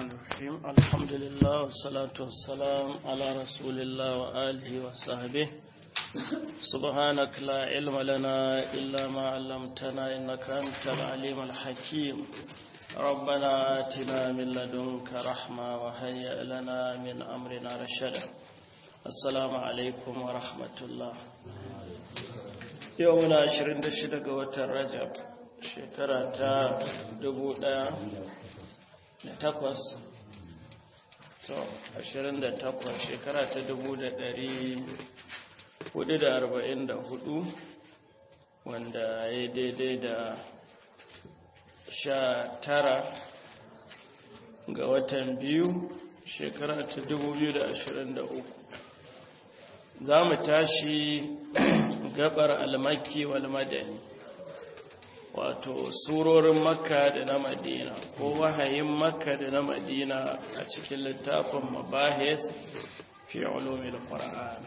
الرحيم الحمد لله والصلاة والسلام على رسول الله وآله وصحبه سبحانك لا علم لنا إلا ما علمتنا إنك أنت العليم الحكيم ربنا آتنا من لدنك رحمة وهيئ لنا من أمرنا رشدا السلام عليكم ورحمة الله يومنا 26 ga watan Rajab shekara ta dubu ɗaya da takwas to ashirin da takwas shekara ta dubu da ɗari hudu da arba'in da hudu wanda ya daidai da sha tara ga watan biyu shekara ta dubu biyu da ashirin da uku za mu tashi gabar almaki wal madani wato surorin makka da na madina ko wahayin makka da na madina a cikin littafin mabahis fi ulumil qur'an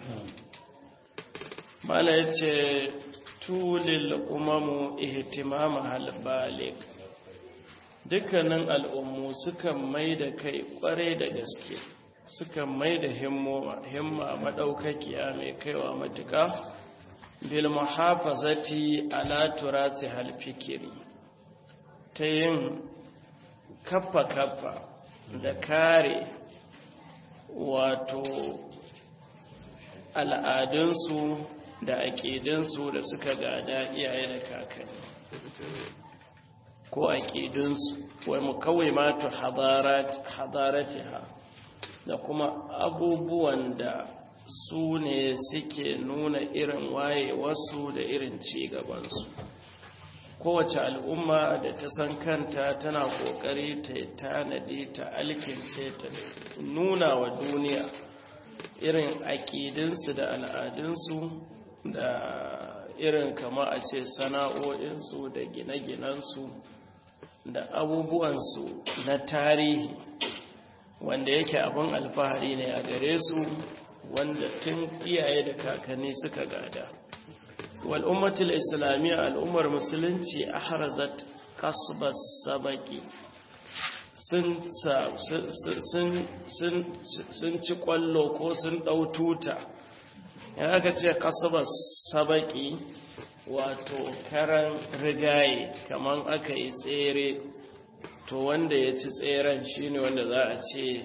mala yace tulil umamu ihtimama hal balik dukkanin al'ummu suka mai da kai kware da gaske suka mai da himma madaukakiya mai kaiwa matuka bil muhafazati ala turasi hal fikiri ta yin kaffa kaffa da kare wato al'adunsu da aƙidunsu da suka gada iyaye da kakanni ko aƙidunsu wai mu kawai matu hadaratiha da kuma abubuwan da su ne suke nuna irin waye wasu da irin ci gabansu kowace al'umma da ta san kanta tana kokari ta tanadi ta alkince ta nuna wa duniya irin aƙidinsu da al'adunsu da irin kama a ce sana'o'insu da gine-ginensu da abubuwansu na tarihi wanda yake abin alfahari ne a gare su wanda tun iyaye da kakanni suka gada wal ummatul islamiyya al'ummar musulunci ahrazat kasbas sabaki sun sun ci kwallo ko sun dau tuta yana aka ce kasbas sabaki wato karan rigaye kaman aka yi tsere to wanda ya ci tseren shine wanda za a ce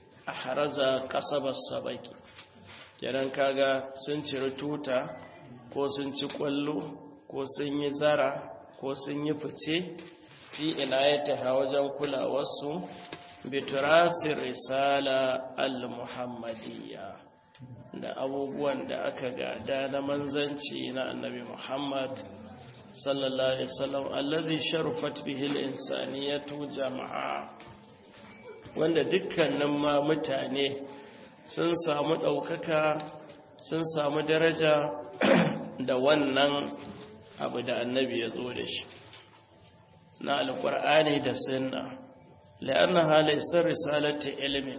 ahraza kasbas sabaki kenan kaga sun ciri tuta ko sun ci kwallo ko sun yi zara ko sun yi fice fi inayata wajen kulawarsu biturasir risala al-muhammadiyya da abubuwan da aka gada na manzanci na annabi muhammad sallallahu alaihi wasallam allazi sharufat bihi al-insaniyatu jama'a wanda dukkanin ma mutane sun samu ɗaukaka sun samu daraja da wannan abu da annabi ya zo da shi na alƙur'ani da sunna la'anna halaisar risalata ilimin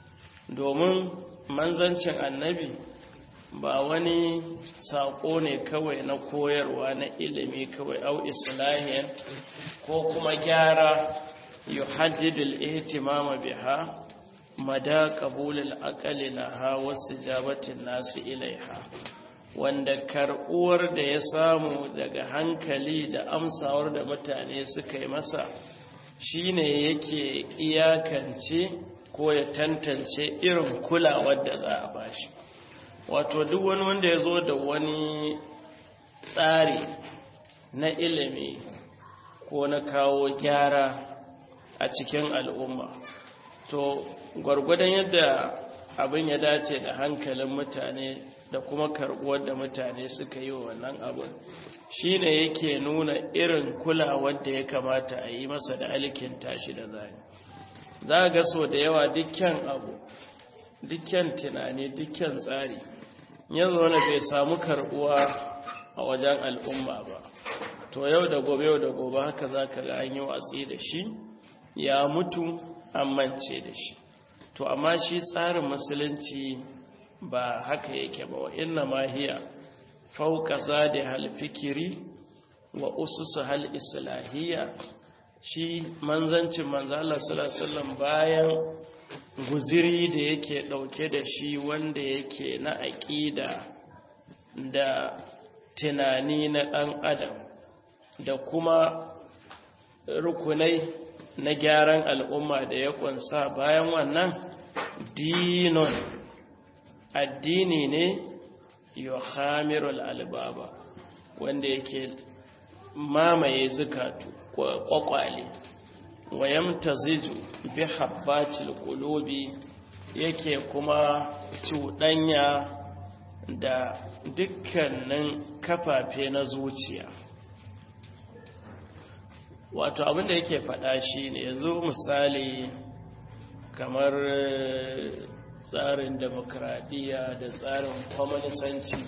domin manzancin annabi ba wani saƙo ne kawai na koyarwa na ilimi kawai au islahiyan ko kuma gyara yuhaddidul ihtimama biha mada ƙabulil aƙali laha wasu jabatin nasu ilaiha wanda karɓuwar da ya samu daga hankali da amsawar da mutane suka yi masa shine yake iyakance ko ya tantance irin kulawar da za a bashi wato duk wani wanda ya zo da wani tsari na ilimi ko na kawo gyara a cikin al'umma to gwargwadon yadda abin ya dace da hankalin mutane da kuma karbuwar da mutane suka yi wa wannan abin shi ne yake nuna irin kulawar da ya kamata a yi masa da alikin tashi da zane za ga so da yawa dukkan abu dukkan tunani dukkan tsari yanzu wani bai samu karbuwa a wajen al'umma ba to yau da gobe yau da gobe haka za ka ga an yi watsi da shi ya mutu an mance da shi to amma shi tsarin musulunci ba haka yake ba wa inna ma hiya fauka zadi hal fikiri wa ususu hal islahiyya shi manzancin manzala sallallahu bayan guziri da yake ɗauke da shi wanda yake na aƙida da tunani na ɗan adam da kuma rukunai na gyaran al'umma da ya ƙunsa bayan wannan dinon addini ne yohamirul albaba wanda yake mamaye zukatu kwakwale wayamta ziju bi habbatil qulubi yake kuma cuɗanya da dukkanin kafafe na zuciya wato abinda yake faɗa shi ne yanzu misali kamar tsarin demokradiyya da tsarin kwamanisanci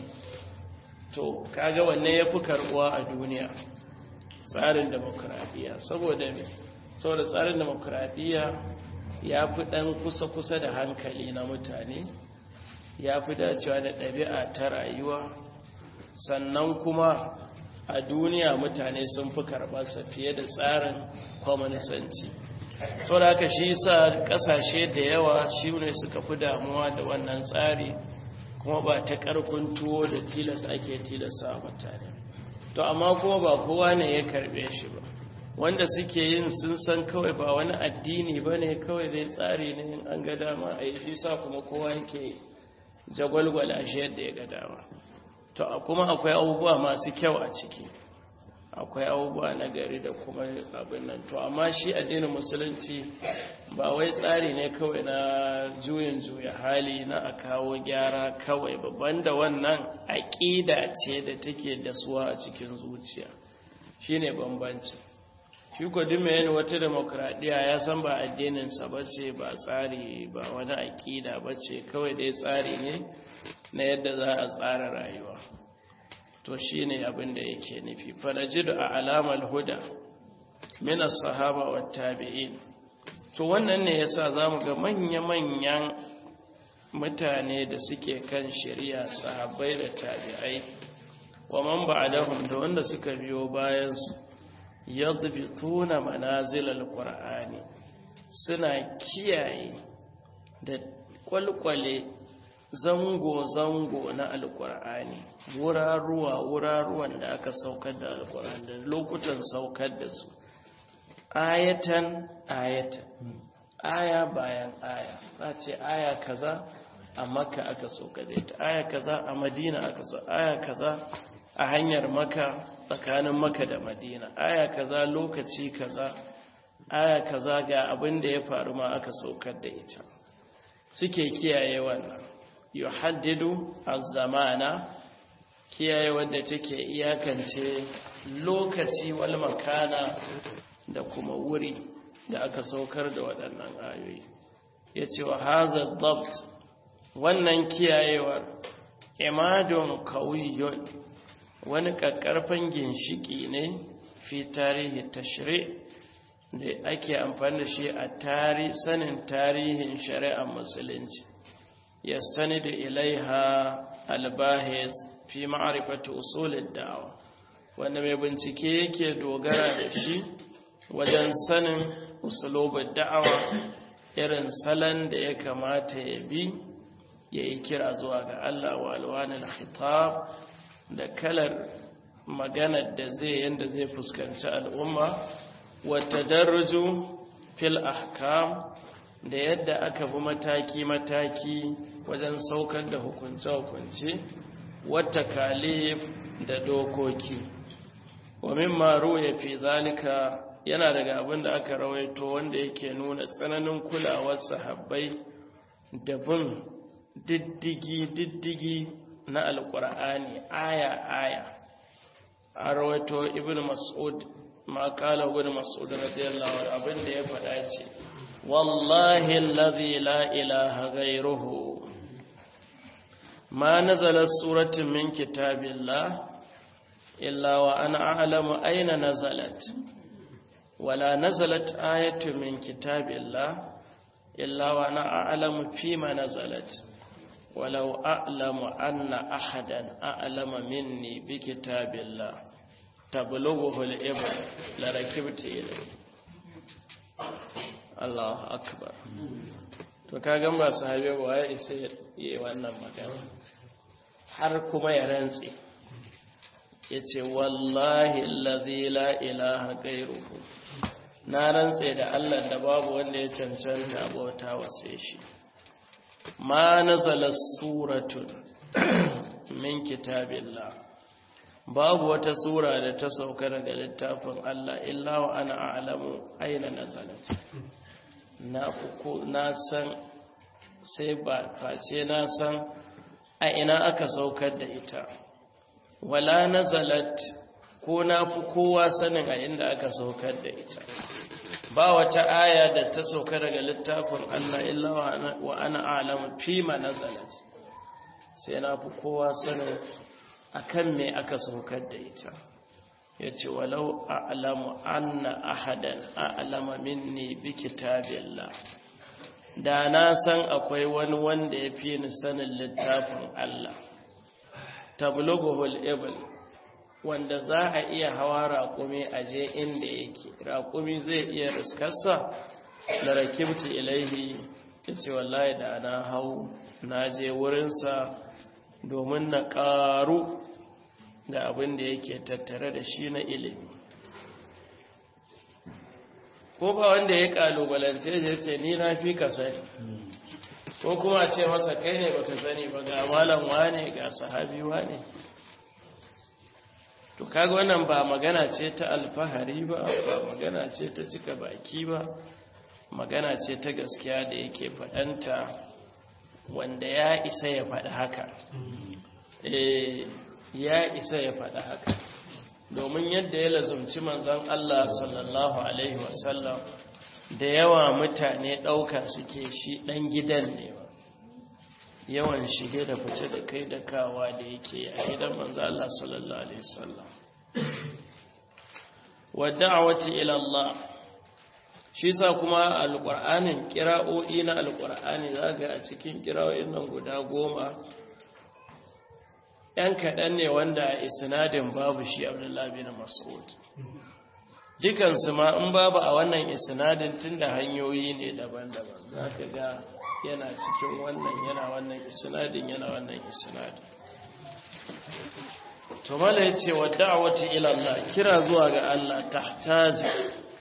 to kaga wanne ya fi karbuwa a duniya tsarin demokradiyya saboda saboda tsarin demokradiyya ya fi ɗan kusa-kusa da hankali na mutane ya fi dacewa da ɗabi'a ta rayuwa sannan kuma a duniya mutane sun fi karɓarsa fiye da tsarin kwamanisanci sau da haka shi sa ƙasashe da yawa shi ne suka fi damuwa da wannan tsari kuma ba ta ƙarfin tuwo da tilas ake tilasa mutane to amma kuma ba kowa ne ya karɓe shi ba wanda suke yin sun san kawai ba wani addini ba ne kawai dai tsari ne in an ga dama a yi sa kuma kowa yake jagwalgwala shi yadda ya ga dama to kuma akwai abubuwa masu kyau a ciki akwai abubuwa na gari da kuma abin nan to amma shi addinin musulunci ba wai tsari ne kawai na juyin juya hali na a kawo gyara kawai babban da wannan aƙida ce da take dasuwa a cikin zuciya shine bambanci shi ko duk mai yin wata demokradiyya ya san ba addininsa ba ce ba tsari ba wani aƙida ba ce kawai dai tsari ne na yadda za a tsara rayuwa to shi ne abin da yake nufi fanajidu a alamar huda minas sahaba wa tabi'in to wannan ne yasa za mu ga manya-manyan mutane da suke kan shari'a sahabbai da tabi'ai wa man ba'dahum da wanda suka biyo bayansu yadbituna manazilal qur'ani suna kiyaye da kwalkwale zango-zango na alkur'ani wuraruwa wuraruwan da aka saukar da alkur'ani da lokutan saukar da su ayatan ayatan aya bayan aya za ce aya kaza a makka aka saukar da ita aya kaza a madina aka so aya kaza a hanyar maka tsakanin maka da madina aya kaza lokaci kaza aya kaza ga abin da ya faru ma aka saukar da ita suke kiyaye wannan yuhaddidu az-zamana kiyaye wanda take iyakance lokaci wal makana da kuma wuri da aka saukar da waɗannan ayoyi yace wa hadha dabt wannan kiyayewar imadun qawiyyun wani kakkarfan ginshiki ne fi tarihi tashri' da ake amfani da shi a tari sanin tarihin shari'ar musulunci يستند إليها الباحث في معرفة أصول الدعوة wanda mai bincike yake dogara da shi wajen sanin usulobin da'awa irin salon da ya kamata ya bi ya yi kira zuwa ga Allah wa alwanin khitab da kalar maganar da zai yanda zai fuskanci al'umma wata darju fil ahkam da yadda aka bi mataki-mataki wajen saukar da hukunce-hukunce wata kalif da dokoki wa mimma ya fi zalika yana daga abin da aka rawaito wanda yake nuna tsananin kulawar sahabbai da bin diddigi-diddigi na alkur'ani aya-aya a rawaito ibn mas'ud ma kala ibn mas'ud radiyallahu abin da ya faɗa ce والله الذي لا إله غيره ما نزلت سورة من كتاب الله إلا وأنا أعلم أين نزلت ولا نزلت آية من كتاب الله إلا وأنا أعلم فيما نزلت ولو أعلم أن أحدا أعلم مني بكتاب الله تبلغه الإبر لركبت إليه Allahu akbar to kagan ba sahabi ba ya isa yi wannan magana har kuma ya rantse ya ce wallahi allazi la ilaha gairuhu na rantse da Allah da babu wanda ya cancanta bauta wase shi ma nazala suratun min kitabillah babu wata sura da ta sauka daga littafin Allah illa wa ana a'lamu aina nazalat na ko na san sai ba face na san a ina aka saukar da ita wala nazalat ko na fi kowa sanin a inda aka saukar da ita ba wata aya da ta sauka daga littafin Allah illa wa ana a'lamu fi ma nazalat sai na fi kowa sanin akan me aka saukar da ita ya ce walau a'lamu anna ahadan a'lama minni bi kitabillah da na san akwai wani wanda ya fi ni sanin littafin Allah tablughuhul ibl wanda za a iya hawa raƙumi a je inda yake raƙumi zai iya riskarsa da rakibti ilaihi ya ce wallahi da na hau na je wurinsa domin na ƙaru da abin da yake tattare da shi na ilimi ko ba wanda ya ƙalubalance ya ce ni na fi ka sani ko kuma ce masa kai ne baka sani ba ga malam wane ga sahabi wane to kaga wannan ba magana ce ta alfahari ba ba magana ce ta cika baki ba magana ce ta gaskiya da yake faɗanta wanda ya isa ya faɗi haka ya isa ya faɗi haka domin yadda ya lazumci manzon Allah sallallahu alaihi wasallam da yawa mutane ɗauka suke shi ɗan gidan ne ba yawan shige da fice da kai da kawa da yake a gidan manzon Allah sallallahu alaihi wasallam wa da'wati ila Allah shi sa kuma alƙur'anin kira'o'i na alƙur'ani zaga a cikin kira'o'in nan guda goma ‘yan kaɗan ne wanda a isnadin babu shi abdullahi bin mas'ud dukansu ma in babu a wannan isnadin tun da hanyoyi ne daban-daban za ka ga yana cikin wannan yana wannan isnadin yana wannan isnadin tumala ya ce wa da'awati ilallah kira zuwa ga Allah tahtaji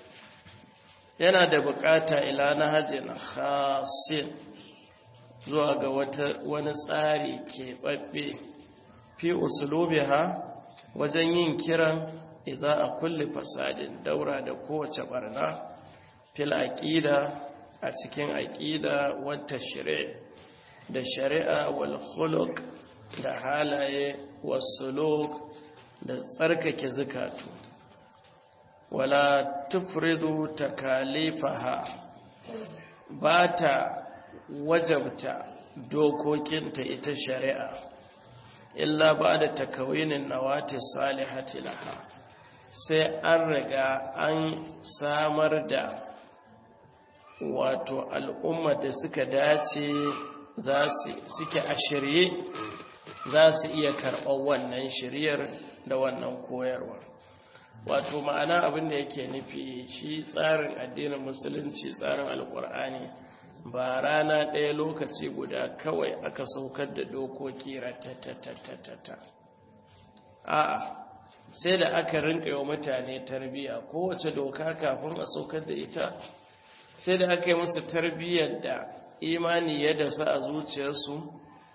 yana da bukata ila na hajjin khasin zuwa ga wani tsari keɓaɓɓe fi usulubiha wajen yin kiran idan a kulle fasadin daura da kowace barna fil aqida a cikin aqida wata shari'a da shari'a wal khuluq da halaye wasuluk da tsarkake zukatu wala tufridu takalifaha ba ta wajabta dokokinta ita shari'a illa ba da takawinin nawati salihati laha sai an riga an samar da wato al'umma da suka dace suke a shirye za su iya karɓar wannan shiryar da wannan koyarwa wato ma'ana abin da yake nufi shi tsarin addinin musulunci tsarin alkur'ani ba rana ɗaya lokaci guda kawai aka saukar da dokoki ratatatatata a'a sai da aka rinka wa mutane tarbiya kowace doka kafin a saukar da ita sai da aka yi musu tarbiyyar da imani ya dasa a zuciyarsu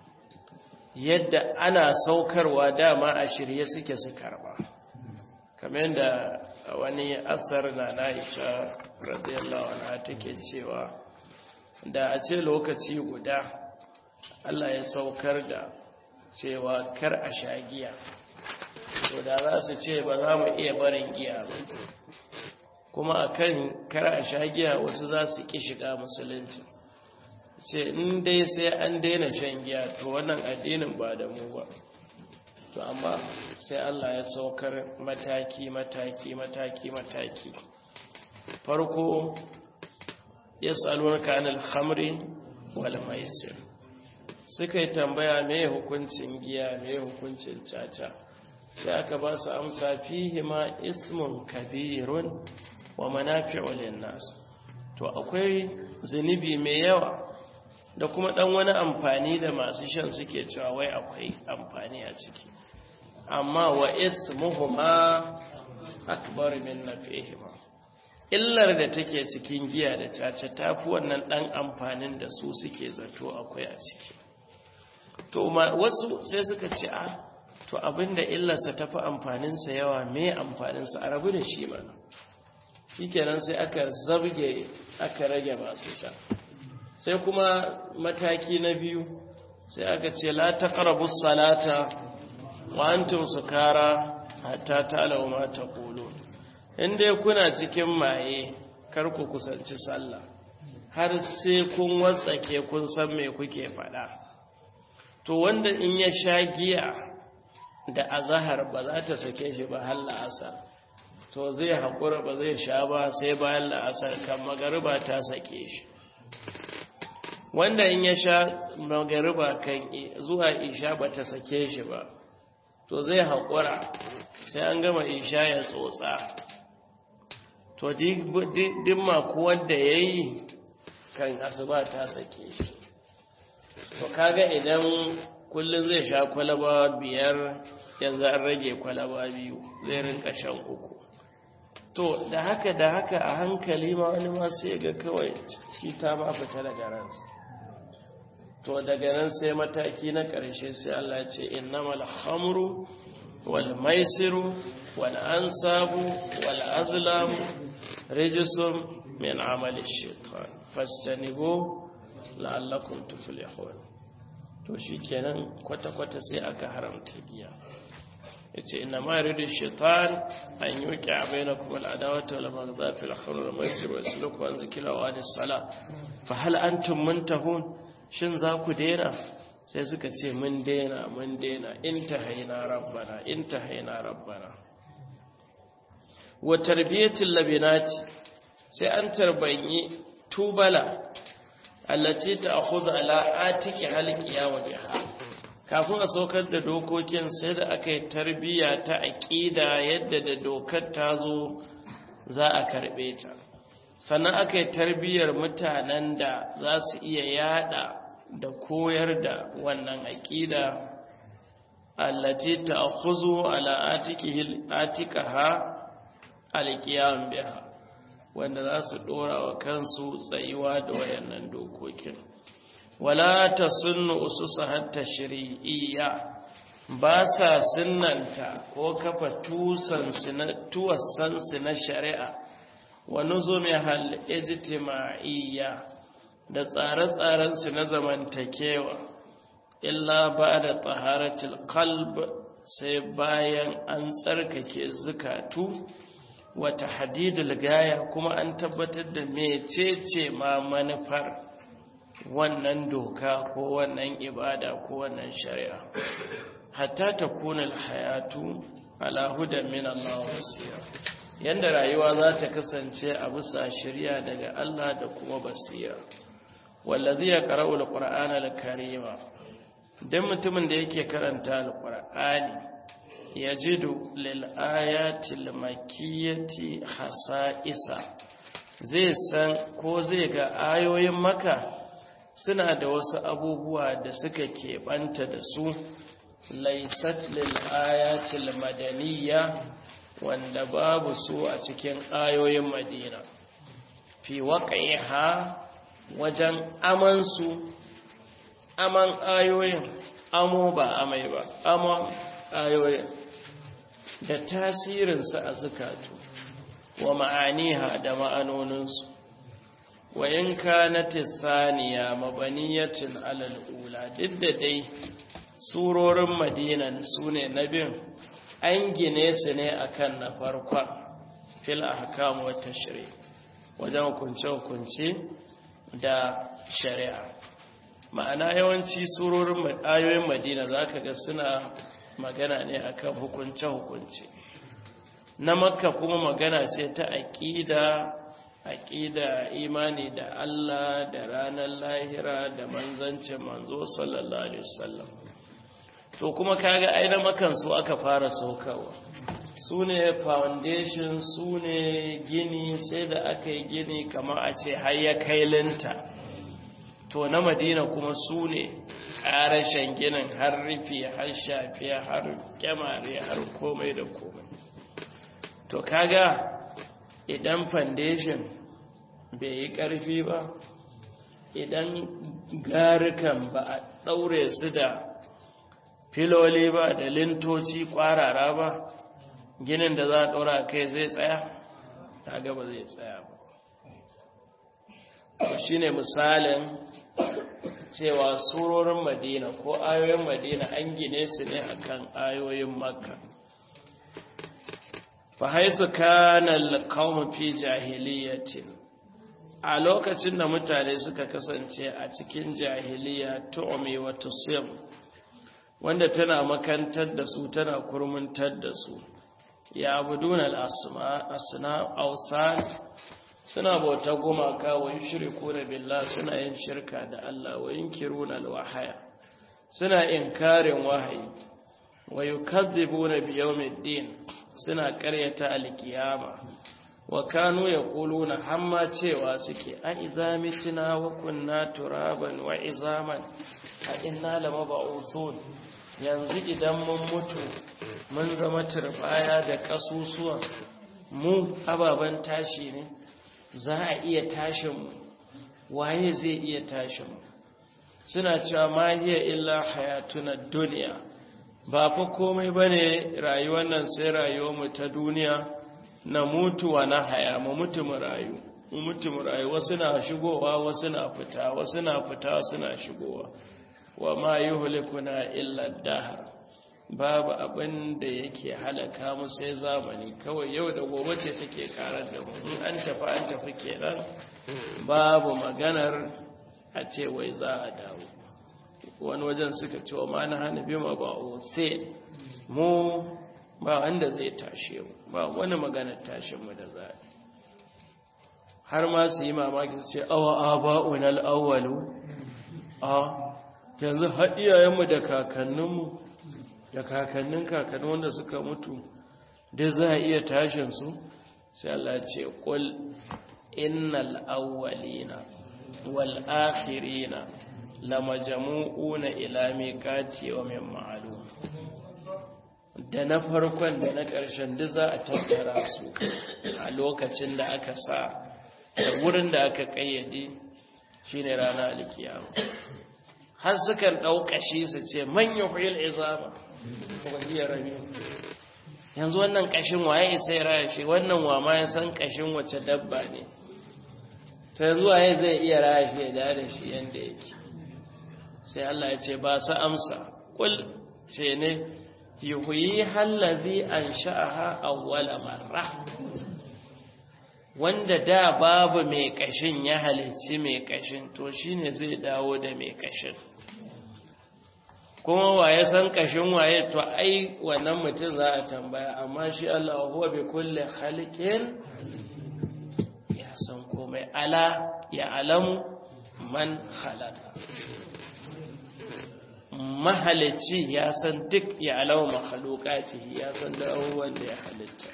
yadda ana saukarwa dama a shirye suke su karba kamar yadda wani asar na na'isha radiyallahu anha take cewa da a ce lokaci guda Allah ya saukar da cewa kar a sha giya to da za su ce ba za mu iya barin giya ba kuma akan kar a sha giya wasu za su ki shiga musulunci ce in dai sai an daina shan giya to wannan addinin ba da mu ba to amma sai Allah ya saukar mataki mataki mataki mataki farko yas'alunaka anil khamri wal maisir suka yi tambaya me hukuncin giya me hukuncin caca sai aka ba su amsa fihi ma ismun kabirun wa manafi'u lin-nas to to akwai zunubi mai yawa da kuma ɗan wani amfani da masu shan suke cewa wai akwai amfani a ciki amma wa ismuhuma akbar min nafihima illar da take cikin giya da caca tafi wannan ɗan amfanin da su suke zato akwai a ciki to wasu sai suka ce a to abinda illarsa tafi amfaninsa yawa me amfaninsa a rabu da shi mana shikenan sai aka zabge aka rage masu sha sai kuma mataki na biyu sai aka ce la taqrabu salata wa antum sukara hatta ta'lamu ma taqulun inda kuna cikin maye kar ku kusanci sallah har sai kun watsake kun san me kuke faɗa to wanda in ya sha giya da azahar ba za ta sake shi ba har la'asar to zai haƙura ba zai sha ba sai bayan la'asar kan magariba ta sake shi wanda in ya sha magariba kan zuwa isha ba ta sake shi ba to zai haƙura sai an gama isha ya tsotsa to dimma kuwa da ya yi kan asuba ta sake shi to kaga idan kullum zai sha kwalaba biyar yanzu an rage kwalaba biyu zai rinka shan uku to da haka da haka a hankali ma wani ma sai ga kawai shi ta ma fita daga ransa to daga nan sai mataki na ƙarshe sai Allah ya ce innamal khamru wal maisiru wal ansabu wal azlamu rijsun min amali shaitan fastanibu la'allakum tuflihun to shikenan kwata-kwata sai aka haramta giya yace inna ma yuridu shaitan an yuqi'a bainakum al-adawata wal baghdha fil khamr wal maisir wa yasluku an zikra wa anis sala fa hal antum muntahun shin za ku daina sai suka ce mun daina mun daina intahaina rabbana intahaina rabbana wa tarbiyatul labinati sai an tarbanyi tubala allati ta'khudhu ala atiki halqiya wa biha kafin a saukar da dokokin sai da aka yi tarbiya ta aqida yadda da dokar ta zo za a karbe ta sannan aka yi tarbiyar mutanen da za su iya yada da koyar da wannan aqida allati ta'khudhu ala atiki atikaha alqiyam biha wanda za su dora wa kansu tsayuwa da wayannan dokokin wala ta sunnu ususa hatta shari'iyya ba sa sunnanta ko kafa tuwassansu na shari'a wa nuzumi hal ijtima'iyya da tsare-tsarensu na zamantakewa illa ba da taharatul qalb sai bayan an tsarkake zukatu wata hadidul gaya kuma an tabbatar da mecece ma manufar wannan doka ko wannan ibada ko wannan shari'a hatta ta kuna hayatu ala hudan min Allah basira yanda rayuwa za ta kasance a bisa shari'a daga Allah da kuma basira wallazi ya qara'u alqur'ana alkarima dan mutumin da yake karanta alqur'ani yajidu lil ayati makiyati hasa'isa zai san ko zai ga ayoyin maka suna da wasu abubuwa da suka keɓanta da su laisat lil ayatil madaniya wanda babu su a cikin ayoyin madina fi waƙaiha wajen amansu aman ayoyin amo ba amai ba amon ayoyin da tasirinsu a zukatu wa ma'aniha da ma'anoninsu wa in kanati thaniya mabaniyatin alal ula duk da dai surorin madinan sune na bin an gine su ne akan na farkon fil ahkam wa tashri wajen hukunce hukunce da shari'a ma'ana yawanci surorin ayoyin madina zaka ga suna magana ne akan hukunce hukunce na makka kuma magana ce ta aqida aƙida imani da Allah da ranar lahira da manzancin manzo sallallahu alaihi wasallam to kuma kaga aina makan su aka fara saukawa su ne foundation su ne gini sai da aka yi gini kamar a ce har ya kai linta to na madina kuma su ne ƙarashen ginin har rufi har shafiya har kyamare har komai da komai to kaga idan foundation bai yi ƙarfi ba idan garukan ba a ɗaure su da filoli ba da lintoci ƙwarara ba ginin da za a ɗora kai zai tsaya ta gaba zai tsaya ba shi ne misalin cewa surorin madina ko ayoyin madina an gine su ne akan ayoyin makka fa haisu kana alqawm fi jahiliyatin a lokacin da mutane suka kasance a cikin jahiliya tu'mi wa tusir wanda tana makantar da su tana kurmuntar da su ya abuduna al-asma asna awsan suna bauta gumaka wa yushriku billah suna yin shirka da Allah wa yunkiruna al-wahaya suna inkarin wahayi wa yukadzibuna bi yawmiddin suna karyata al-qiyama wa kanu yaquluna hamma cewa suke a idza mitna wa kunna turaban wa izaman a inna lamab'uthun yanzu idan mun mutu mun zama turbaya da kasusuwa mu ababan tashi ne za a iya tashin mu waye zai iya tashin mu suna cewa ma hiya illa hayatuna dunya ba fa komai bane rayuwar nan sai rayuwar mu ta duniya na mutuwa na haya mu mutu mu rayu mu mutu mu rayu wasu na shigowa wasu na fita wasu na fita wasu na shigowa wa ma yuhlikuna illa dahar babu abin da yake halaka mu sai zamani kawai yau da gobe ce take karar da mu in an tafi an tafi kenan babu maganar a ce wai za a dawo wani wajen suka ce wa mana hana bima ba sai mu ba wanda zai tashe mu ba wani maganar tashin mu da za har ma su yi mamaki su ce awa aba'una al-awwalu a yanzu har iyayenmu da kakanninmu da kakannin kakannin wanda suka mutu da za a iya tashinsu sai Allah ce ƙul innal awwalina wal akhirina lamajmu'una ila miqati yawmin ma'lum da na farkon da na ƙarshen duk za a tattara su a lokacin da aka sa da wurin da aka ƙayyade shine ranar alkiyama har sukan ɗaukashi su ce manyan huyil izama wahiyar rami yanzu wannan ƙashin waye isa ya raya shi wannan wa ma ya san ƙashin wace dabba ne ta yanzu waye zai iya raya shi ya da shi yadda yake sai Allah ya ce ba su amsa kul ce ne yuhuyi hallazi an sha'aha awwala marra wanda da babu mai kashin ya halicci mai kashin to shine zai dawo da mai kashin kuma waye san kashin waye to ai wannan mutum za a tambaya amma shi Allah huwa bi kulli khaliqin ya san komai ala ya alamu man khalaqa mahalicci ya san duk ya alamu makhluqatihi ya san da abubuwan da ya halitta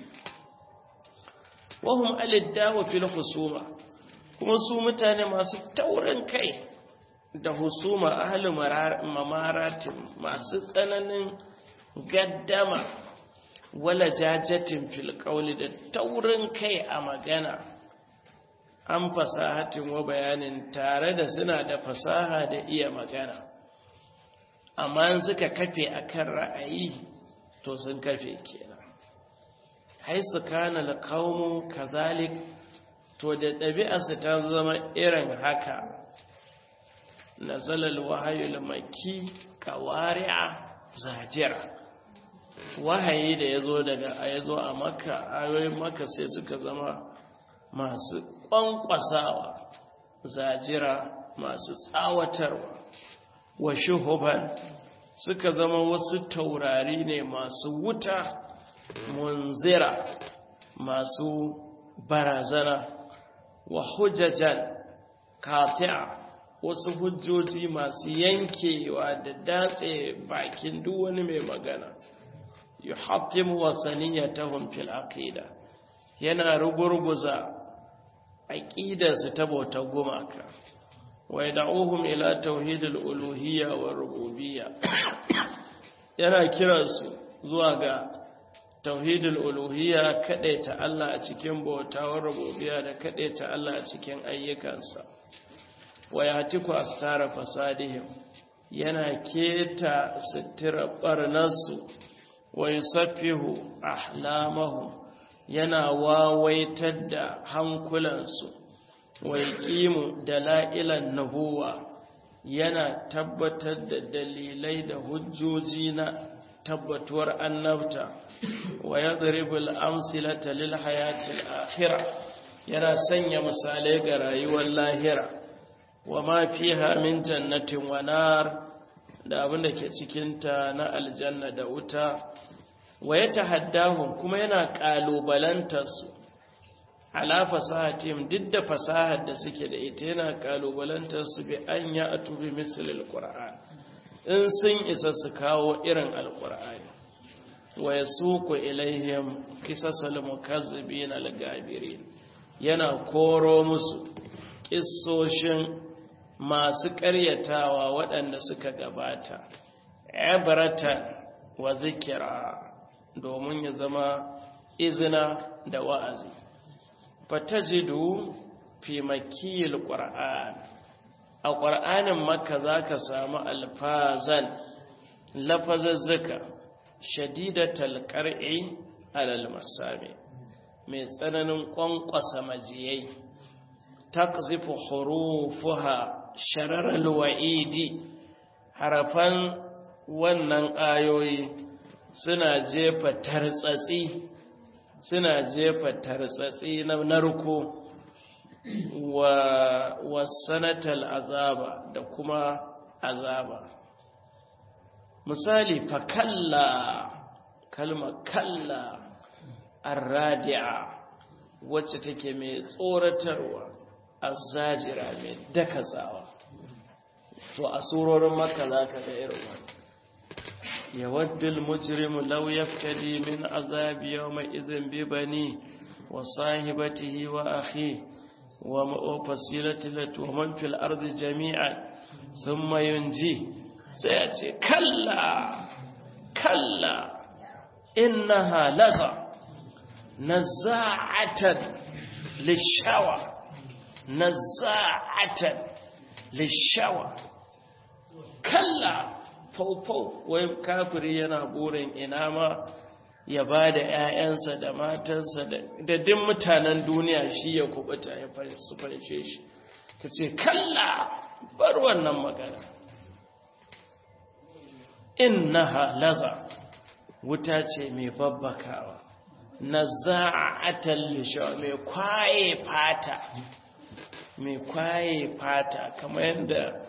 wahum aliddawa fil husuma kuma su mutane masu taurin kai da husuma ahli mamaratin masu tsananin gaddama wala jajatin fil qawli da taurin kai a magana an fasahatin wa bayanin tare da suna da fasaha da iya magana amma suka kafe akan ra'ayi to sun kafe kenan haisu kana alqawmu kazalik to da ɗabi'arsu ta zama irin haka nazala alwahyu almakki qawari'a zajira wahayi da yazo daga yazo a makka ayoyin makka sai suka zama masu kwankwasawa zajira masu tsawatarwa wa shuhuban suka zama wasu taurari ne masu wuta munzira masu barazana wa hujjajan kati'a wasu hujjoji masu yankewa da datse bakin duk wani mai magana yuhattimu wasaniyatahum fil aqida yana rugurguza aqidarsu ta bautar gumaka wa yad'uhum ila tauhidil uluhiyya wa rububiyya yana kiransu zuwa ga tauhidul uluhiyya ta Allah a cikin bautawar rububiyya da ta Allah a cikin ayyukansa wa yatiku astara fasadihim yana keta sitira barnarsu wa yusaffihu ahlamahum yana wawaitar da hankulansu wa yaqimu dalailan nubuwa yana tabbatar da dalilai da hujjoji na tabbatuwar annabta wa yadribul amsilata lil hayatil akhirah yana sanya misalai ga rayuwar lahira wa ma fiha min jannatin wa nar da abin da ke cikin ta na aljanna da wuta wa yatahaddahum kuma yana kalubalantar su ala fasahatihim duk da fasahar da suke da ita yana kalubalantar su bi an ya atubi misalil qur'an in sun isa su kawo irin alqur'ani wa yasuqu ilaihim qisasal mukazzibin al-gabirin yana koro musu kissoshin masu ƙaryatawa waɗanda suka gabata ibratan wa zikira domin ya zama izina da wa'azi fatajidu fi makiyil qur'an a qur'anin makka zaka samu alfazan lafazazzuka shadidatal qar'i alal masami mai tsananin kwankwasa majiyai takzifu hurufuha shararal wa'idi harafan wannan ayoyi suna jefa tartsatsi suna jefa tartsatsi na narko wa wasanatal azaba da kuma azaba misali fa kalla kalma kalla arradi'a wacce take mai tsoratarwa azzajira mai dakasawa to a surorin makka zaka ga irin wannan يود المجرم لو يفتدي من عذاب يومئذ ببنيه وصاحبته وأخيه وفصيلة ومن في الأرض جميعا ثم ينجيه سيأتي كلا كلا إنها لظى نزاعة للشوى نزاعة للشوى كلا faufau wai kafiri yana burin ina ma ya ba da 'ya'yansa da matansa da duk mutanen duniya shi ya kubuta ya su fanshe shi ka ce kalla bar wannan magana innaha laza wuta ce mai babbakawa na za'atar lishawa mai kwaye fata mai kwaye fata kamar yadda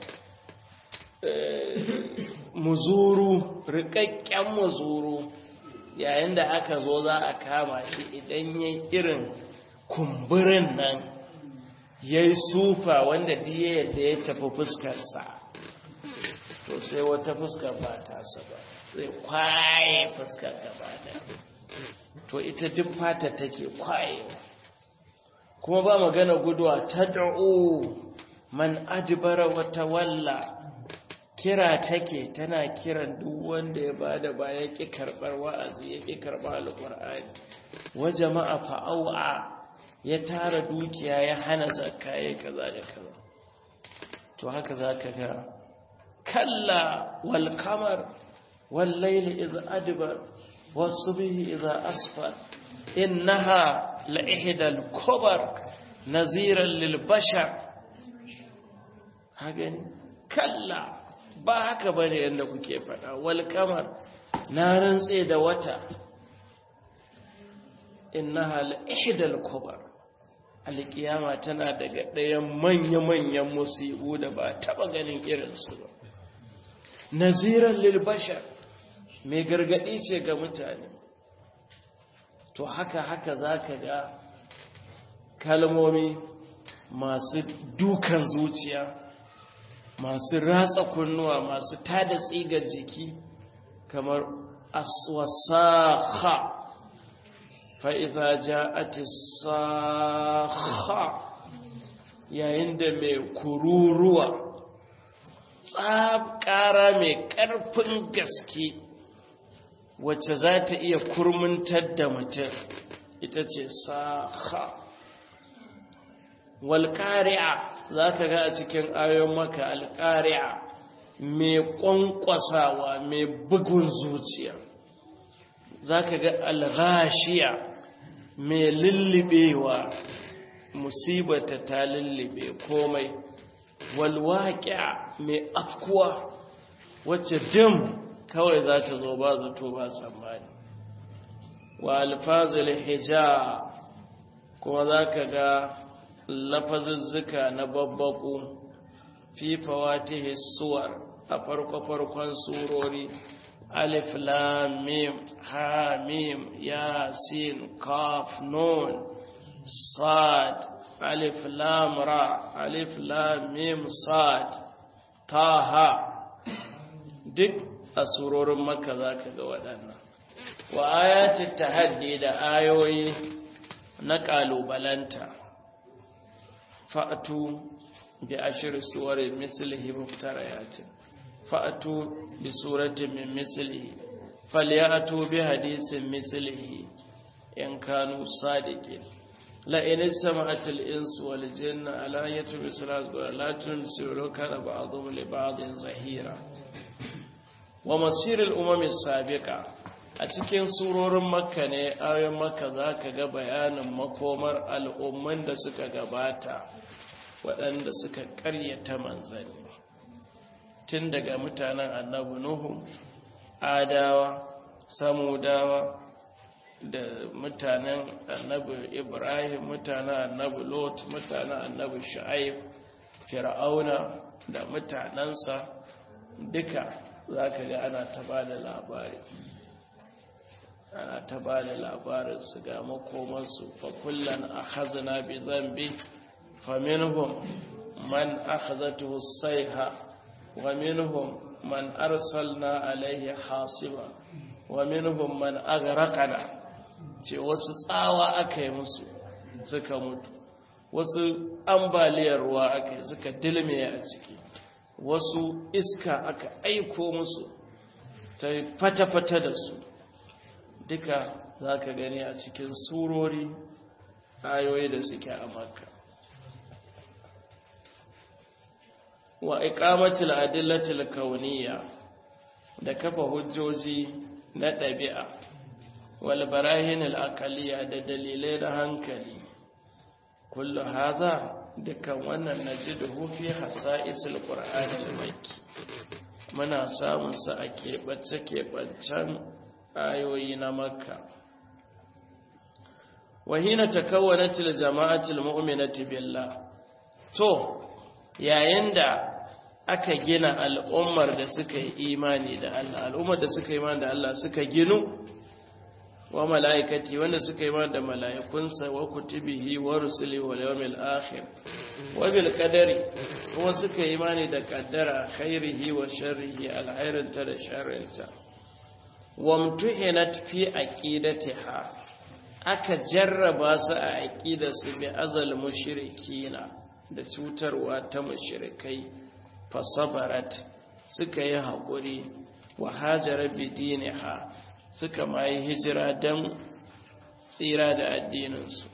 muzuru rikakken muzuru yayin da aka zo za a kama shi idan ya irin kumburin nan ya yi sufa wanda diya yadda ya tafi fuskarsa to sai wata fuskar ba ta ba zai kwaye fuskar gaba da to ita duk fata take kwaye kuma ba magana guduwa ta da'o man adibara wata walla kira take tana kiran duk wanda ya bada baya ki karbar wa'azi ya ki karba alqur'ani wa jama'a fa'awa ya tara dukiya ya hana zakka ya kaza da kaza to haka zaka ga kalla wal qamar wal layli idh adbar was subhi idha asfar innaha la ihdal kubar naziran lil bashar hagan kalla ba haka ba ne yadda kuke faɗa wal kamar na rantse da wata innaha la ihdal kubar alkiyama tana daga ɗayan manya-manyan musibu da ba taɓa ganin irinsu ba naziran lil bashar mai gargaɗi ce ga mutane to haka haka zaka ga kalmomi masu dukan zuciya masu ratsa kunnuwa masu tada tsigar jiki kamar aswasakha fa idza ja'at sakha yayin da mai kururuwa tsab ƙara mai ƙarfin gaske wacce za ta iya kurmuntar da mutum ita ce saha walƙari'a za ka ga a cikin ayon maka alƙari'a mai ƙwanƙwasawa mai bugun zuciya za ka ga alghashiya mai lullubewa musibata ta lullube komai walwaƙiya mai afkuwa wacce dim kawai za ta zo ba zato ba tsammani wa alfazul hija kuma za ka ga lafazuzzuka na babbaku fi fawatihi suwar a farko-farkon surori alif lam mim ha mim yasin kaf nun sad alif lam ra alif lam mim sad taha duk a surorin makka za ka ga waɗannan wa ayatul tahaddi da ayoyi na ƙalubalanta fa'atu bi ashir suwarin mislihi muftarayatin fa'atu bi suratin min mislihi falyatu bi hadisin mislihi in kanu sadiqin la in istama'at al-insu wal jinna ala yatu bisras wa la tunsiru kana ba'dhum li ba'dhin zahira wa masir al-umam as-sabiqa a cikin surorin makka ne ayoyin makka zaka ga bayanin makomar al'umman da suka gabata waɗanda suka ƙaryata manzanni tun daga mutanen annabi nuhu adawa samudawa da mutanen annabi ibrahim mutanen annabi lot mutanen annabi shu'aib fir'auna da mutanensa duka za ka ga ana ta ba da labari ana ta ba da labarin su ga makomarsu fa kullum a hazina bi zambi faminhum man akhazatuhu sayha wa minhum man arsalna alaihi hasiba wa minhum man aghraqana ce wasu tsawa aka yi musu suka mutu wasu ambaliyar ruwa aka yi suka dilme a ciki wasu iska aka aiko musu ta fata-fata da su duka za ka gani a cikin surori ayoyi da suke a makka wa iqamatul adillatil kauniyya da kafa hujjoji na ɗabi'a wal barahinil aqaliyya da dalilai na hankali kullu hadha dukan wannan najiduhu fi hasa'isil qur'anil makki muna samun sa a keɓace keɓancen ayoyi na makka wahina takawwanatil jama'atil mu'minati billah to yayin da aka gina al'ummar da suka yi imani da Allah al'ummar da suka yi imani da Allah suka ginu wa mala'ikati wanda suka yi imani da mala'ikunsa wa kutubihi wa rusuli wa yawmil akhir wa bil qadari kuma suka yi imani da qaddara khairihi wa sharrihi alkhairinta da sharrinta wamtuhinat fi aqidatiha aka jarraba su a aqidarsu bi azal mushrikina da cutarwa ta mushrikai fasabarat suka yi haƙuri wa hajara bidiniha suka ma yi hijira don tsira da addininsu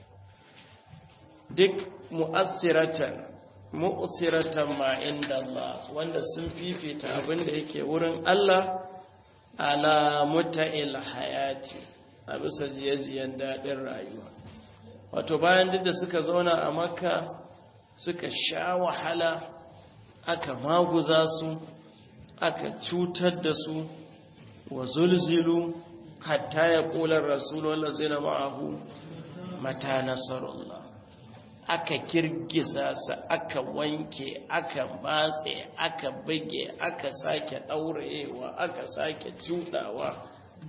duk mu'assiratan mu'assiratan ma inda Allah wanda sun fifita abin da yake wurin Allah ala muta'il hayati a bisa jiye-jiyen daɗin rayuwa wato bayan duk da suka zauna a makka suka sha wahala aka maguza su aka cutar da su wa zulzilu hatta ya ƙular rasulullah zai na ma'ahu mata nasarullah aka kirgiza su aka wanke aka matse aka bige aka sake ɗaurewa aka sake cuɗawa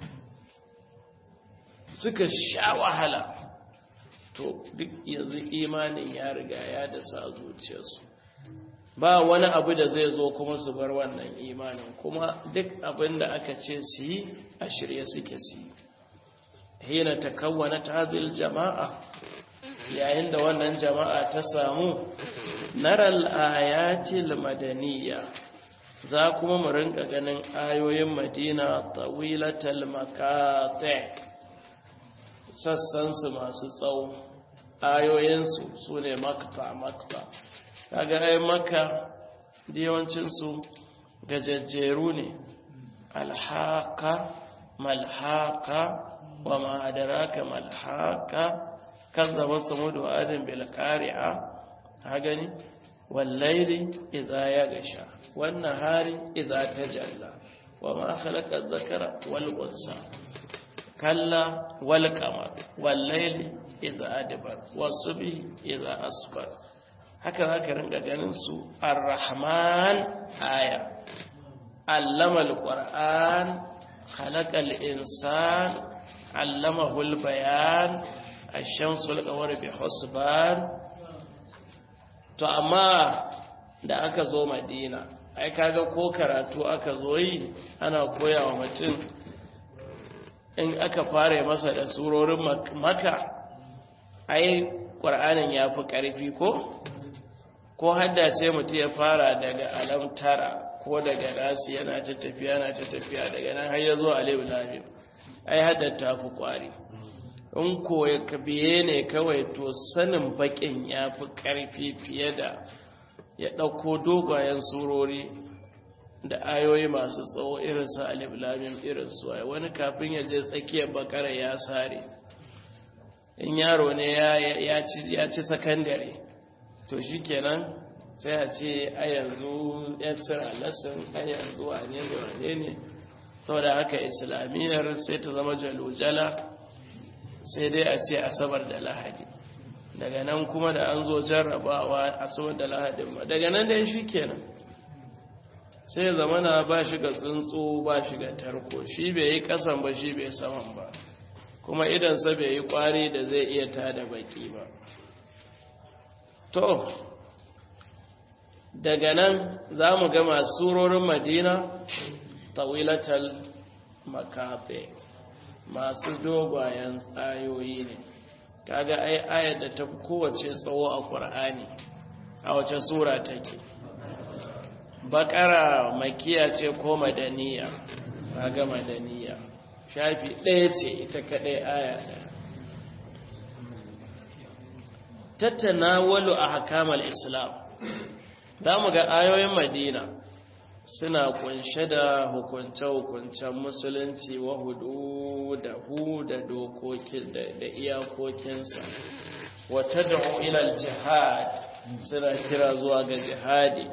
suka sha wahala to duk yanzu imanin ya riga ya da sa zuciyarsu ba wani abu da zai zo kuma su bar wannan imanin kuma duk abin da aka ce su yi a shirye suke su yi hina ta kawwana tazil jama'a yayin da wannan jama'a ta samu naral ayatil madaniya za kuma mu rinka ganin ayoyin madina tawilatal makate sassansu masu tsawo ayoyinsu su ne makta makta kaga ai maka yawancinsu gajajjeru ne alhaka malhaka wa ma'adaraka malhaka kazzaba samudu adin bil qari'a ha gani wallaili idza yagasha wan nahari idza tajalla wa ma khalaqa adh-dhakara wal unsa kalla wal qamar wallaili idza adbar was-subhi idza asfar haka zaka ringa ganin su ar-rahman aya allama al-qur'an khalaqa al-insan allamahu al-bayan ash-shamsu al-qamar bi husban to amma da aka zo madina ai kaga ko karatu aka zo yi ana koya wa mutum in aka fara masa da surorin maka ai ƙwar'anin ya fi ƙarfi ko ko haddace mutum ya fara daga alamtara ko daga nasi yana ta tafiya yana ta tafiya daga nan har ya zo aliyu lamim ai haddata fi ƙwari in koya ka biye ne kawai to sanin bakin ya fi ƙarfi fiye da ya ɗauko dogayen surori da ayoyi masu tsawo irin su alif lamim irin su ai wani kafin ya je tsakiyar bakara ya sare in yaro ne ya ci ya ci sakandare to shikenan sai a ce a yanzu extra lesson a yanzu wane ne wane ne saboda haka islamiyyar sai ta zama jalojala sai dai a ce asabar da lahadi daga nan kuma da an zo jarrabawa asabar da lahadin ma daga nan dai shi kenan sai zamana ba shi ga tsuntsu ba shi ga tarko shi bai yi kasan ba shi bai saman ba kuma idansa bai yi kwari da zai iya tada baki ba to daga nan za mu gama surorin madina tawilatal makafe masu dogwayen ayoyi ne kaga ai ayar da ta kowace tsawo a ƙur'ani a wace sura take bakara makiya ce ko madaniya kaga madaniya shafi ɗaya ce ita kaɗai aya ɗaya tattana walu a hakamal islam za mu ga ayoyin madina suna kunshe da hukunce-hukuncen musulunci wa hudu da hu da dokokin da iyakokinsa wata da ilal jihad suna kira zuwa ga jihadi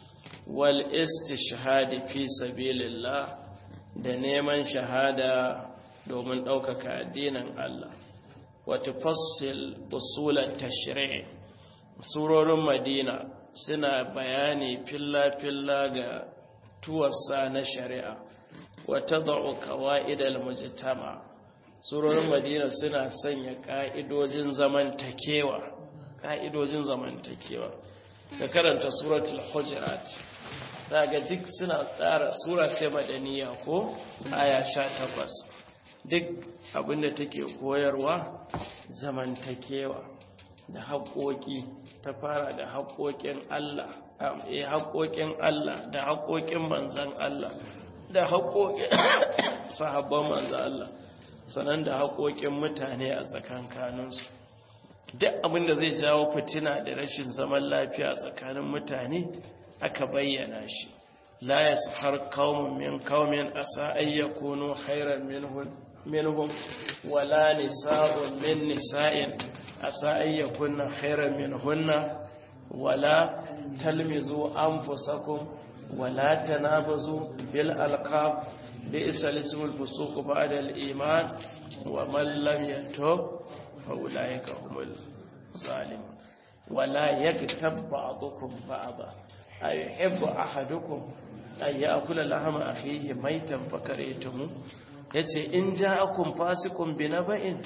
wal istishhadi fi sabilillah da neman shahada domin ɗaukaka addinin Allah wata fassil usulat tashri' surorin madina suna bayani filla-filla ga tuwarsa na shari'a wata za'u kawa'idal mujtama surorin madina suna sanya ka'idojin zamantakewa ka'idojin zamantakewa da karanta suratul hujurat daga duk suna tsara sura ce madaniya ko aya takwas. duk abinda take koyarwa zamantakewa da haƙoƙi ta fara da haƙoƙin Allah haƙoƙin Allah da haƙoƙin manzan Allah da haƙoƙin sahabban manzan Allah sanan da haƙoƙin mutane a tsakankaninsu duk abinda zai jawo fitina da rashin zaman lafiya tsakanin mutane aka bayyana shi la yashar qaumun min qaumin asa ay yakunu khairan minhum minhum wala nisa'un min nisa'in asa an yakunna khairan minhunna wala talmizu anfusakum wala tanabazu bil alqab bi'sa ismul fusuq ba'da al iman wa man lam yatub fa ulaika humul zalimun wala yaktab ba'dukum ba'da ayuhibbu ahadukum an ya'kula lahma akhihi maytan fakaraytum yace in ja'akum fasiqun binaba'in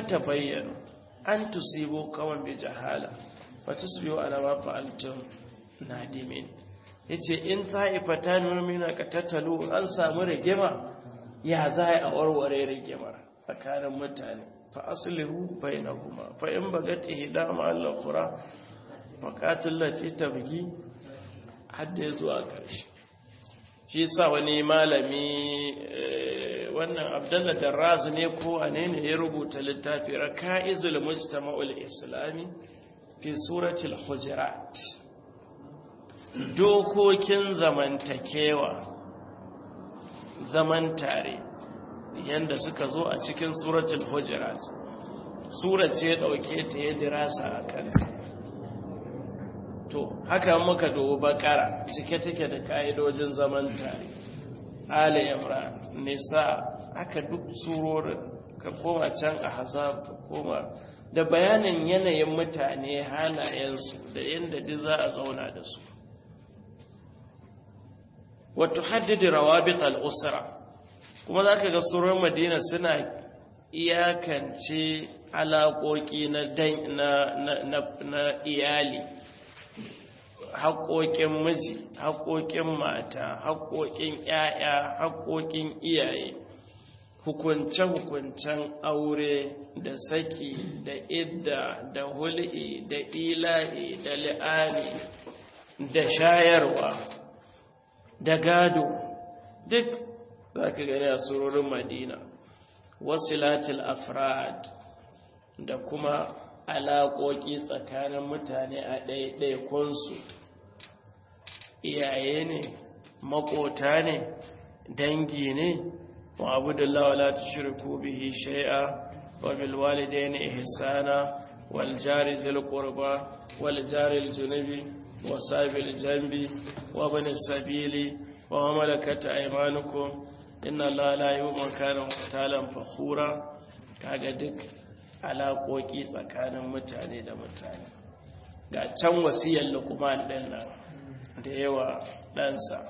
fatabayyanu an tusibu kawan bi jahala fa tusbihu ala ma fa'altum nadimin yace in ta'ifatan mu'mina qatatalu an samu rigima ya za a warware rigimar tsakanin mutane fa aslihu bainahuma fa in bagati hidama al-ukhra fa qatil lati tabghi hadda zuwa karshe shi sa wani malami wannan abdullah darraz ne ko ane ne ya rubuta littafi raka'izul mujtama'ul islami fi suratul hujurat dokokin zamantakewa zaman tare yanda suka zo a cikin suratul hujurat sura ce dauke ta ya dirasa a kanta to haka muka dubi bakara cike take da ka'idojin zaman tare ali imran nisa haka duk surorin ka koma can a hazab ka koma da bayanin yanayin mutane halayensu da yadda duk za a zauna da su wato haddidi rawabit al'usra kuma za ka ga surorin madina suna iyakance alaƙoƙi na iyali haƙoƙin miji haƙoƙin mata haƙoƙin ƴaƴa haƙoƙin iyaye hukunce-hukuncen aure da saki da idda da hul'i da ila'i da li'ani da shayarwa da gado duk za ka gani a surorin madina wasilatul afrad da kuma alaƙoƙi tsakanin mutane a ɗaiɗaikunsu iyaye ne makota ne dangi ne wa abu da lawala ta shirku bihi shai'a wa bilwalidai ne ihsana wal jari zil qurba wal jari junubi wa sabil jambi wa bani sabili wa malakata aymanukum inna allaha la yu'minu kana muhtalan fakhura kaga duk alaƙoƙi tsakanin mutane da mutane ga can wasiyar lukuman ɗin nan da yawa ɗansa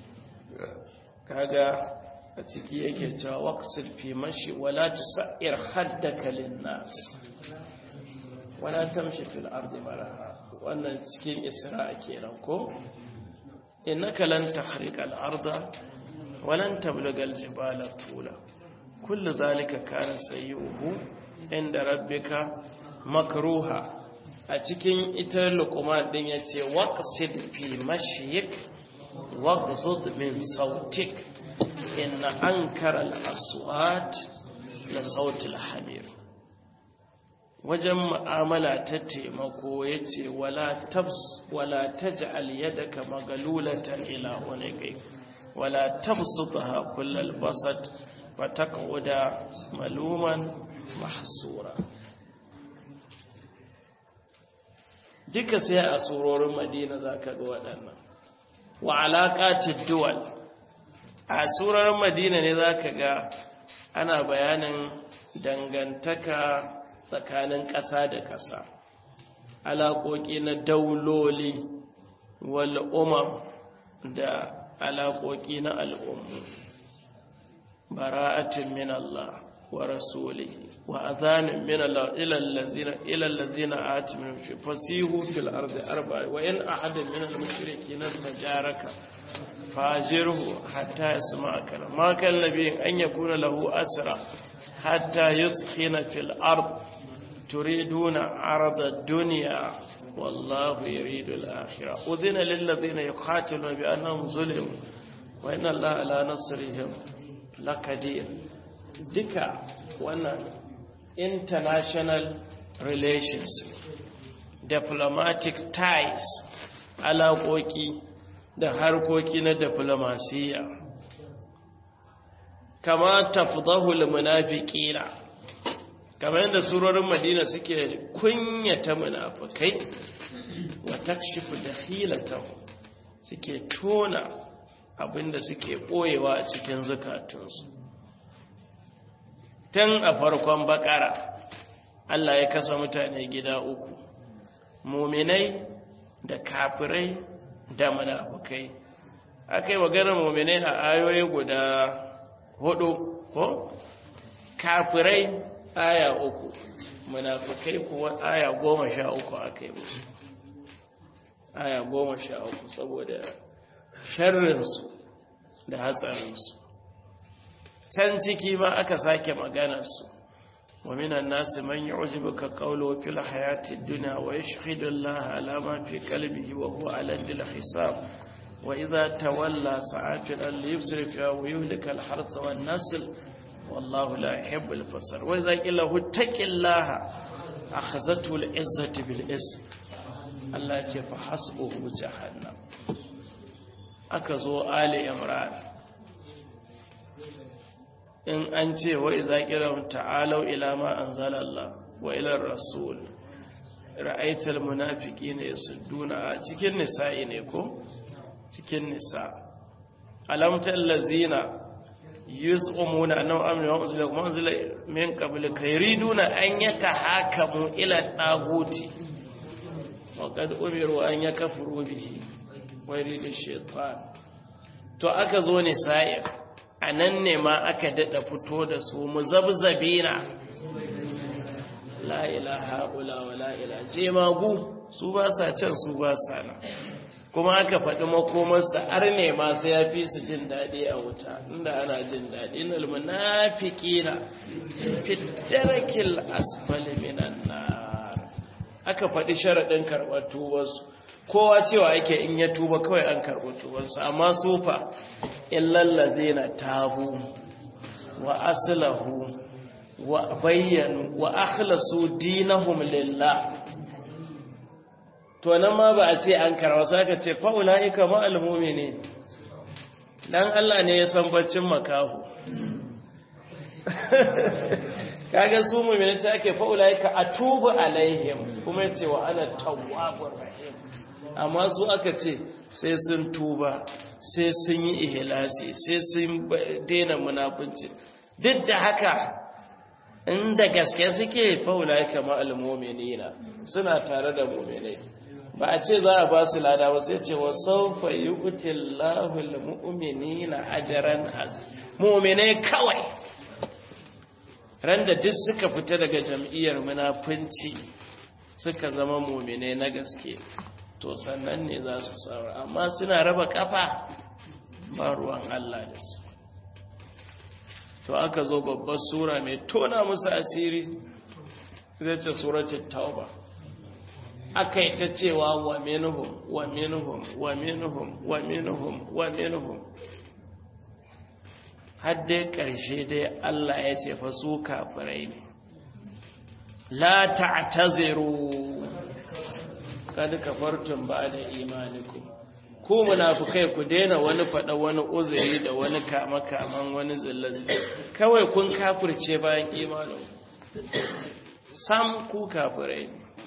kaga a ciki yake cewa waƙasir fi mashi wala ta sa'ir haddaka linnas wala tamshi fil ardi maraha wannan cikin isra kenan ko innaka lan tahriqa al arda walan tablugha al jibala tula kullu dhalika kana sayyuhu inda rabbika makruha a cikin ita luqman din yace waqsid fi mashyik waghzud min sautik inna ankara al-aswat la sauti al-hamir wajen mu'amala ta taimako yace wala tabs wala taj'al yadaka magalulatan ila unuqik wala tabsutha kullal basat fataqauda maluman mahsura duka sai a surorin madina zaka ga waɗannan wa alaqatid duwal a surorin madina ne zaka ga ana bayanin dangantaka tsakanin ƙasa da ƙasa alaƙoƙi na dauloli wal umam da alaƙoƙi na al'ummu bara'atin min Allah wa rasulihi wa adhanin min Allah ila allazina ila allazina atimu fi fasihu fil ardi arba'a wa in ahadun min al mushrikeena tajaraka fajirhu hatta yasma'a kalam ma kan nabiyin an yakuna lahu asra hatta yuskhina fil ard turiduna arada ad-dunya والله يريد الآخرة أذن للذين يقاتلون بأنهم ظلموا وإن الله على نصرهم لقدير دكا وانا international relations diplomatic ties alaƙoƙi da harkoki na diplomasiya kama tafdahul munafiqina kamar yadda surorin madina suke kunyata munafukai wa takshifu dakhilatahu suke tona abinda suke boyewa a cikin zukatunsu tun a farkon bakara Allah ya kasa mutane gida uku muminai da kafirai da munafukai akai maganar muminai a ayoyi guda hudu ko kafirai aya uku munafukai kuwa aya goma sha uku aka yi musu aya goma sha uku saboda sharrinsu da hatsarinsu can ciki ma aka sake maganarsu wa minan nasi man yu'jibuka qawluhu fil hayati dunya wa yashhadu Allah ala ma fi qalbihi wa huwa ala dil hisab wa idha tawalla sa'atil al yusri fi wa yuhlika al harth wan nasl wallahu la yuhibbu al fasad wa idha qila huttaqillaha akhazatu al izzati bil ism Allah ya ce fa hasbuhu jahannam aka zo ali imran in an ce wa iza kiram ta'alau ila ma anzalallah wa ila rasul ra'aital munafiqina yasudduna cikin nisa'i ne ko cikin nisa alamtal lazina yuz'umuna annahu amanu wa unzila kuma unzila min qabl kayriduna an yatahakamu ila taguti wa qad umiru an yakfuru bihi wa yuridu shaytan to aka zo nisa'i a nan ne ma aka daɗa fito da su mu zabzabina la'ila haƙula wa la'ila jemagu su ba sa can su ba sa nan kuma aka faɗi makomarsa har ne ma sai ya fi su jin daɗi a wuta inda ana jin daɗi na almunafiki na fitarakil asfali minan nar aka faɗi sharaɗin karɓar tubarsu kowa cewa yake in ya tuba kawai an karɓi tubarsa amma sufa illallaze na tabu wa aslahu wa bayyanu wa akhlasu dinahum lillah to nan ma ba a ce an karwa sai ka ce fa ulaika ma almu'minin dan Allah ne ya san baccin makahu kaga su mu'minin ta ake fa ulaika atubu alaihim kuma yace wa ana tawwabur rahim amma su aka ce sai sun tuba sai sun yi ihlasi sai sun daina munafunci duk da haka inda gaske suke faula kama almu'minina suna tare da mu'minai ba a ce za a ba su lada ba sai ce wa sawfa yu'tillahu almu'minina ajran az mu'minai kawai randa duk suka fita daga jam'iyyar munafunci suka zama mu'minai na gaske to sannan ne za su saura amma suna raba kafa ba ruwan Allah da su to aka zo babbar sura mai tona musu asiri zai ce suratul tauba aka yi ta cewa wa minhum wa minhum wa minhum wa minhum wa minhum har dai ƙarshe dai Allah ya ce fa su kafirai ne la ta'taziru kad kafartum ba'da imanikum ku munafikai ku daina wani fada wani uzuri da wani kama kaman wani zillazi kawai kun kafirce bayan imanin sam ku kafirai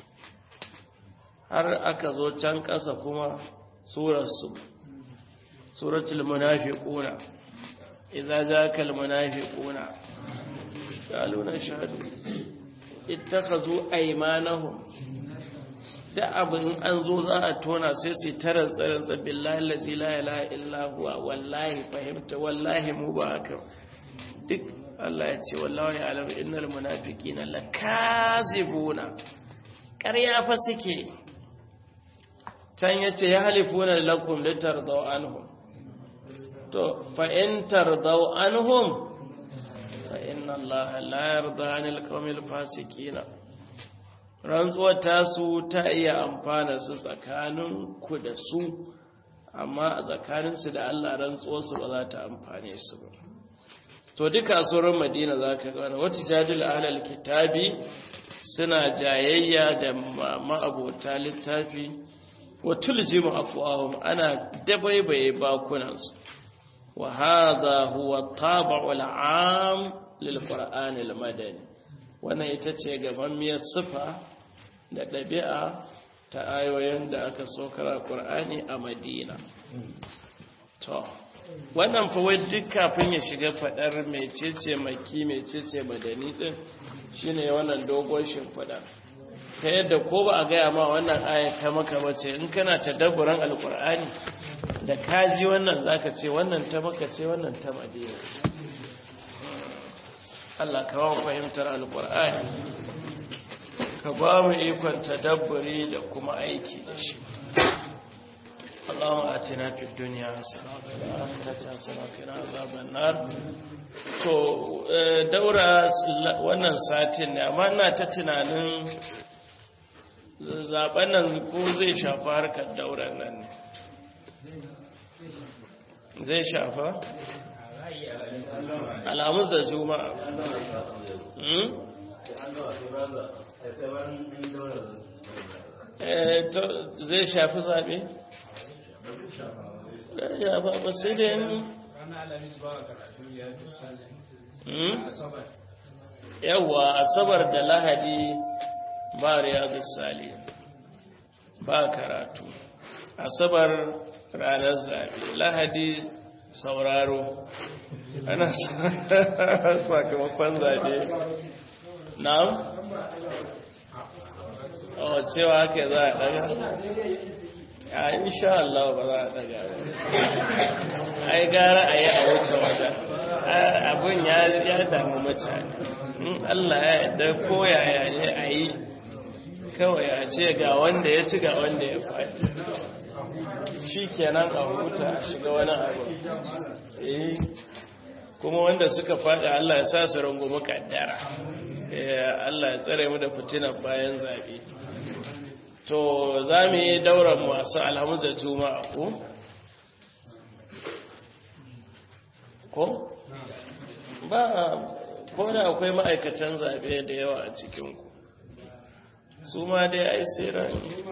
har aka zo can ƙasa kuma surar su suratul munafiquna idza jaaka al munafiquna qalu nashhadu ittakhazu aymanahum da abin an zo za a tona sai su tarar tsarin tsabin lalazi la ilaha illa huwa wallahi fahimta wallahi mu ba haka duk Allah ya ce wallahi alam innal munafiqina lakazibuna ƙarya fa suke can yace ya halifuna lakum litardaw anhum to fa in tardaw anhum fa inna Allah la yarda 'anil qawmil fasiqina rantsuwar tasu ta iya amfana su tsakanin ku da su amma a tsakaninsu da Allah rantsuwarsu ba za ta amfane su ba to duka sauran madina za ka gane wata jadil ahlal kitabi suna jayayya da ma'abota littafi wa tuljimu afwahum ana dabaibaye bakunansu wa hadha huwa tab'ul 'am lil qur'an al madani wannan ita ce gamammiyar sifa da ɗabi'a ta ayoyin da aka sokara ƙur'ani a madina to wannan fawai duk kafin ya shiga faɗar mecece maki mecece madani ɗin shine wannan dogon shimfiɗa ta yadda ko ba a gaya ma wannan aya ta maka bace in kana ta dabburan alƙur'ani da kaji wannan zaka ce wannan ta maka ce wannan ta madina Allah ka ba fahimtar alƙur'ani ka ba mu ikon tadabburi da kuma aiki da shi اللهم آتنا في الدنيا حسنة وفي الآخرة حسنة وقنا عذاب النار to daura wannan satin ne amma ina ta tunanin zaben nan ko zai shafa harkar dauran nan ne zai shafa alamus da juma'a zai shafi zaɓe? ya ba ba sai da yin yawwa asabar da lahadi ba riyadu sali ba karatu asabar ranar zaɓe lahadi sauraro ana sakamakon zaɓe na a cewa haka za a daga a insha Allah ba za a daga ai gara a yi a wuce wata abin ya damu mutane in Allah ya yadda koyaya ne a yi kawai a ce ga wanda ya ci ga wanda ya faɗi shi kenan a huta a shiga wani abu eh kuma wanda suka faɗi Allah ya sa su rungumi kaddara Allah ya tsare mu da fitinar bayan zaɓe to za mu yi daular masu alhamu da juma'a ko? ko? ba ko da akwai ma'aikatan zaɓe da yawa a cikinku su ma dai ai tsira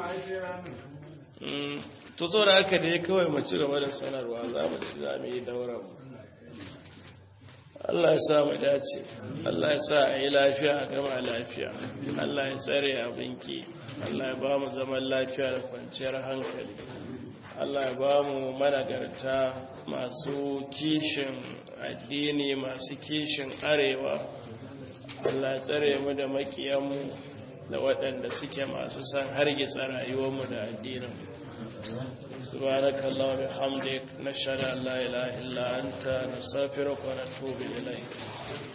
ne to so da aka dai kawai mu ci gaba da sanarwa za mu ci za mu yi daular Allah ya sa mu dace Allah ya sa a yi lafiya a gama lafiya Allah ya tsare abinki Allah ya ba mu zaman lafiya da kwanciyar hankali Allah ya ba mu managarta masu kishin addini masu kishin arewa Allah ya tsare mu da makiyanmu da waɗanda suke masu san hargitsa rayuwarmu da addinin سبحانك اللهم وبحمدك نشهد ان لا اله الا انت نستغفرك ونتوب اليك